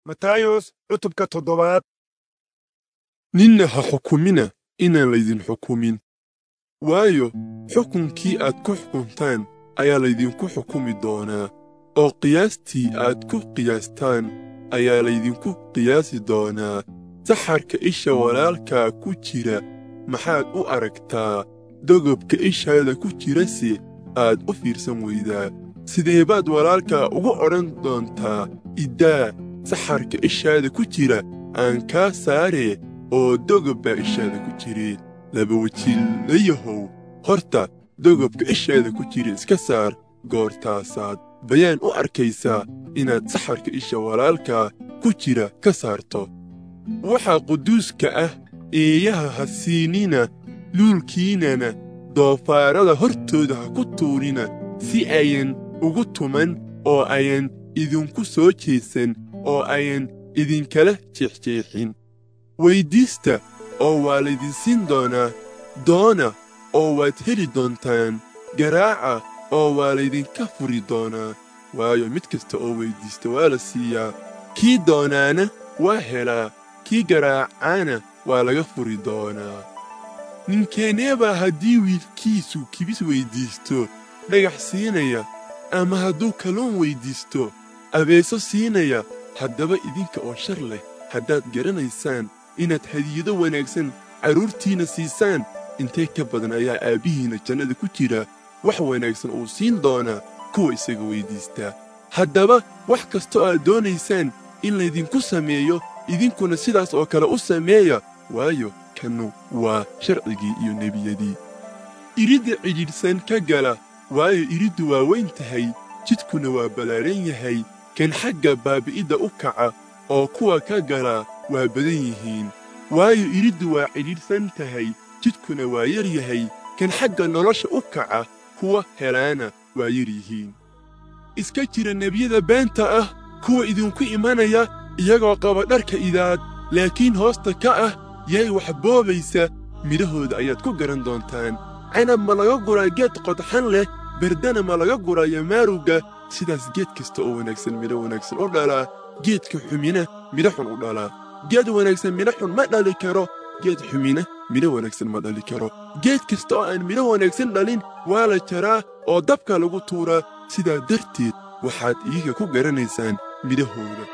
matayos cutubka toddobaad ninna ha xukumina inaan laydin xukumin waayo xukunkii aad ku xukuntaan ayaa laydinku xukumi doonaa oo qiyaastii aad ku qiyaastaan ayaa laydinku qiyaasi doonaa saxarka isha walaalkaa ku jira maxaad u aragtaa dogobka ishaada ku jirase aad u fiirsan weydaa sidee baad walaalkaa ugu odhan doontaa iddaa saxarka ishaada ku jira aan kaa saaree oo dogob baa ishaada ku jireen laba wajiilayahow horta dogobka ishaada ku jira iska saar goortaasaad bayaan u arkaysaa inaad saxarka isha walaalkaa ku jira ka saarto waxaa quduuska ah eeyaha ha siinina luulkiinana doofaarada hortooda ha ku tuurina si ayan ugu tuman oo ayan idinku soo jeesan oo ayan idinkala jeexjeexin weyddiista oo waa laydin siin doonaa doona oo waad heli doontaan garaaca oo waa laydinka furi doonaa waayo mid kasta oo weyddiista waa la siiyaa kii doonaana waa helaa kii garaacaana waa laga furi doonaa ninkeeneebaa haddii wiilkiisu kibis weyddiisto dhagax siinaya ama hadduu kalluun weyddiisto abeeso siinaya haddaba idinka oo shar leh haddaad garanaysaan inaad hadiyado wanaagsan carruurtiinna siisaan intee ka badan ayaa aabbihiinna jannada ku jira wax wanaagsan uu siin doonaa kuwa isaga weyddiistaa haddaba wax kasta oo aad doonaysaan in laydinku sameeyo idinkuna sidaas oo kale u sameeya waayo kannu waa sharcigii iyo nebiyadii iridda cidhiidhsan ka gala waayo iriddu waa weyn tahay jidkuna waa ballaaran yahay kan xagga baabi'idda u kaca oo kuwa ka gala waa badan yihiin waayo iriddu waa cidhiidhsan tahay jidkuna waa yar yahay kan xagga nolosha u kaca kuwa helaana waa yar yihiin iska jira nebiyada beenta ah kuwa idinku imanaya iyagoo qaba dharka idaad laakiin hoosta ka ah yay wax boobaysa midhahooda ayaad ku garan doontaan canab ma laga guraa geed qodxan leh berdana ma laga guraayo maarugga sidaas geed kasta oo wanaagsan midho wanaagsan u dhalaa geedka xumina midho xun u dhalaa geed wanaagsan midho xun ma dhali karo geed xumina midho wanaagsan ma dhali karo geed kasta oo aan midho wanaagsan dhalin waa la jaraa oo dabka lagu tuuraa sidaa darteed waxaad iyaga ku garanaysaan midhahooda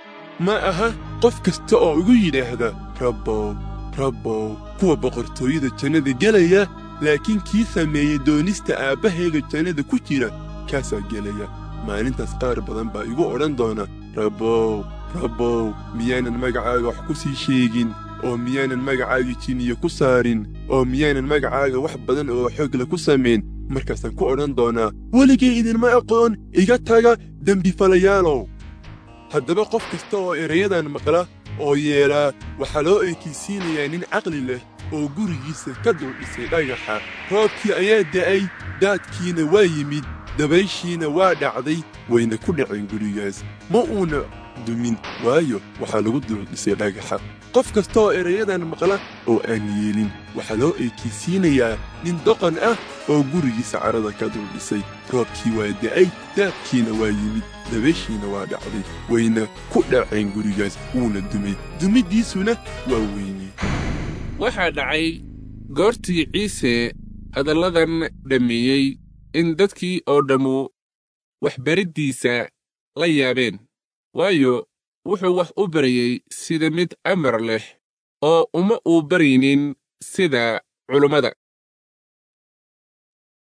ma aha qof kasta oo igu yidhaahda rabbow rabbow kuwa boqortooyada jannada gelaya laakiin kii sameeyey doonista aabbahayga jannada ku jira kaasaa gelaya maalintaas qaar badan baa igu odhan doona rabbow rabbow miyaanan magacaaga wax ku sii sheegin oo miyaanan magacaaga jiniya ku saarin oo miyaanan magacaaga wax badan oo xoogle ku samayn markaasaan ku odhan doonaa weligay idinma aqoon iga taga dembifalayaalow haddaba qof kasta oo erayadan maqla oo yeelaa waxaa loo eekaysiinayaa nin caqli leh oo gurigiisa ka duldhisay dhagaxa roobkii ayaa da'ay daadkiina waa yimid dabayshiina waa dhacday wayna ku dhaceen gurigaas ma uuna dumin waayo waxaa lagu duldhisay dhagaxa qof kasta oo erayadan maqla oo aan yeelin waxaa loo eekaysiinayaa nin doqon ah oo gurigiisa carada ka duldhisay roobkii waa da'ay daadkiina waa yimid dabayshiina waa dhacday wayna ku dhaceen gurigaas wuuna dumay dumiddiisuna waa weyne waxaa dhacay goortii ciise hadalladan dhammeeyey in dadkii oo dhammu waxbariddiisa la yaabeen waayo wuxuu wax u barayey sida mid amar leh oo uma uu baraynin sida culummada